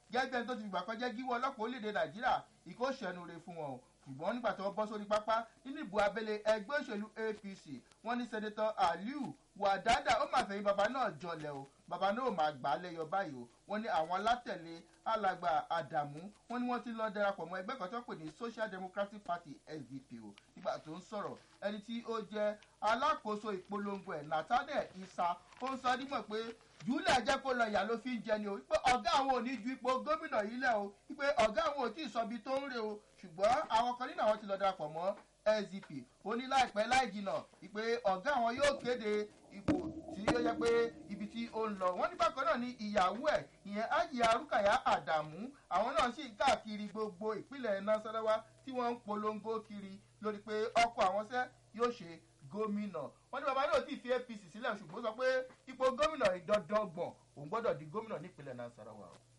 gẹ́gẹ́ bí ẹni tó ti fìgbà kan jẹ́ gíwọ́ ọlọ́pàá orílẹ̀-èdè nàìjíríà ìkó ṣẹ̀nu re fún wọn o ṣùgbọ́n nígbà tí wọ́n bọ́ sórí pápá nínú ìbò abẹ́lé ẹgbẹ́ òṣèlú apc wọ́n ní sẹ́dẹ̀tọ̀ aliu wàdádà ó máa fẹ̀yìn bàbá náà jọlẹ̀ o bàbá náà ò máa gbà á lẹ́yọ báyìí o wọ́n ní àwọn alátẹ̀lé alàgbà àdàmú wọ́n ní wọ́n ti lọ darapọ̀ mọ́ ẹgbẹ́ kan tó pè ní social democratic party sdp o nígbà tó ń sọ̀rọ̀ ẹni tí ó jẹ́ alákòóso ìpolongo ẹ̀ nathaniel isa ó ń sọ dímọ̀ pé júlẹ̀ jẹ́ kó lọ ìyá ló fi ń jẹ ni o pé ọ̀gá àwọn ò ní ju ipò gómìnà yìí lẹ̀ o pé ọ̀gá àwọn ò tí ì sọ ibi tó ń re o ṣùgbọ́n àwọn kan nínú àwọn ti lọ darapọ̀ mọ́ sdp ó ní láìpẹ́ láì jìnà pé ọ̀gá àwọn yóò kéde ipò tí ó yẹ pé ibi tí ó ń lọ wọ́n ní bákan náà ní ìyàwó ẹ̀ ìyẹn ájì arúkàyà àdàmú àwọn náà sì káàkiri gbogbo ìpínlẹ̀ nasarawa tí wọ́n ń polongo kiri lórí pé ọkọ̀ àwọn sẹ́ yóò ṣe gómìnà wọn ní bàbá náà ti fi apc sílẹ̀ ṣùgbọ́n sọ pé ipò gómìnà ìdọ́dọ́gbọ̀n òun gbọ́dọ̀ di gómìnà nípínlẹ̀ nasarawa.